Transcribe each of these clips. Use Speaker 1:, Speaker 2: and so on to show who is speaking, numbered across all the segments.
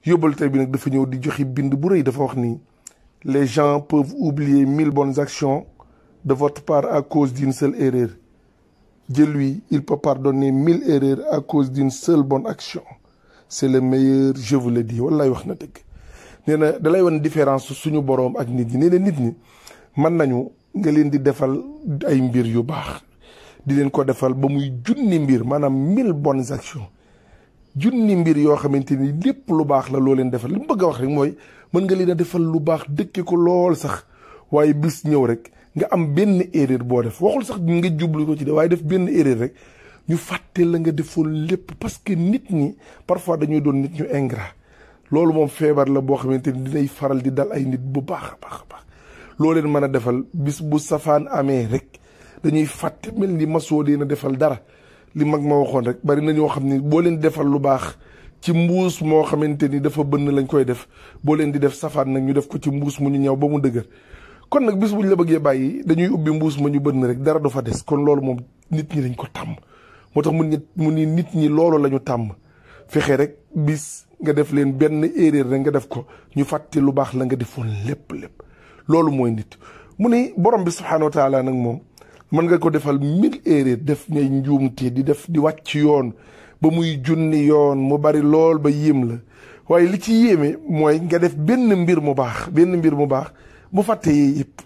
Speaker 1: yóbbal tey bi nag dafa ñëw di joxe bind bu rëy dafa wax ni les gens peuvent oublier mille bonnes actions de votre part à cause d'une seule erreur Dieu lui il peut pardonner mille erreurs à cause d'une seule bonne action c'est le meilleur je vous le dis wallaay wax na dëgg nee na dalay wan différence suñu boroom ak nit ñi nee na nit ñi mën nañu nga leen di defal ay mbir yu baax di leen ko defal ba muy junni mbir maanaam mille bonnes actions junni mbir yoo xamante ni lépp lu baax la loo leen defal li mu bëgg a wax rek mooy mën nga leen a defal lu baax dëkke ko lool sax waaye bis ñëw rek nga am benn erreur boo def waxul sax nga jublu ko ci de waaye def benn erreur rek ñu fàtte la nga defoon lépp parce que nit ñi parfois dañuy doon nit ñu ingrat loolu moom feebar la boo xamante ni dinay faral di dal ay nit bu baax a baax a baax loo leen mën a defal bis bu safaan amee rek dañuy fàtte mel ni masoo dee na defal dara li mag ma waxoon rek bari na ñoo xam ni boo leen defal lu baax ci mbuus moo xamante ni dafa bënn lañ koy def boo leen di def safaan nag ñu def ko ci mbuus mu ñu ñëw ba mu dëgër kon nag bis buñ la bëggee bàyyi dañuy ubbi mbuus ma ñu bënn rek dara du fa des kon loolu moom nit ñi dañ ko tàmm moo tax mu mu ni nit ñi loolu la ñu tàmm fexe rek bis nga def leen benn erreur rek nga def ko ñu fàtte lu baax la nga defoon lépp lépp loolu mooy nit mu ni borom bi subhaanahu wa taala nag moom mën nga ko defal mille erreur def ngay njuumte di def di wàcc yoon ba muy junni yoon mu bari lool ba yéem la waaye li ci yéeme mooy nga def benn mbir mu baax benn mbir mu baax bu fàtte yi yëpp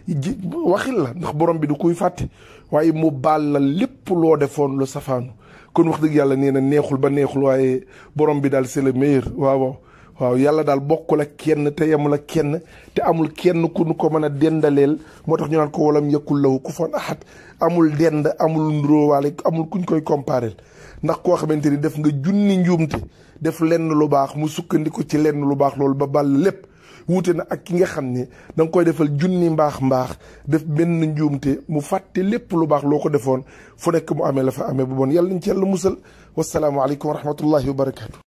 Speaker 1: waxil la ndax borom bi du kuy fàtte waaye mu baal la lépp loo defoon lu safaanu kon wax dëgg yàlla nee na neexul ba neexul waaye borom bi daal c'est le meilleur waaw waaw waaw yàlla daal bokkul ak kenn te yemul ak kenn te amul kenn ku nu ko mën a dendaleel moo tax ñu naan ko walam yakul lahu kufuwan ahad amul dend amul nduróowaale amul kuñ koy compareel ndax koo xamante ni def nga junni njuumte def lenn lu baax mu sukkandiku ci lenn lu baax loolu ba bàll lépp wuute na ak ki nga xam ne da nga koy defal junni mbaax mbaax def benn njuumte mu fàtte lépp lu baax loo ko defoon fu nekk mu amee la fa amee bu bon yàlla nañ ci yàlla musal wasalaamualeykum wa rahmatullahi wa barakaatu.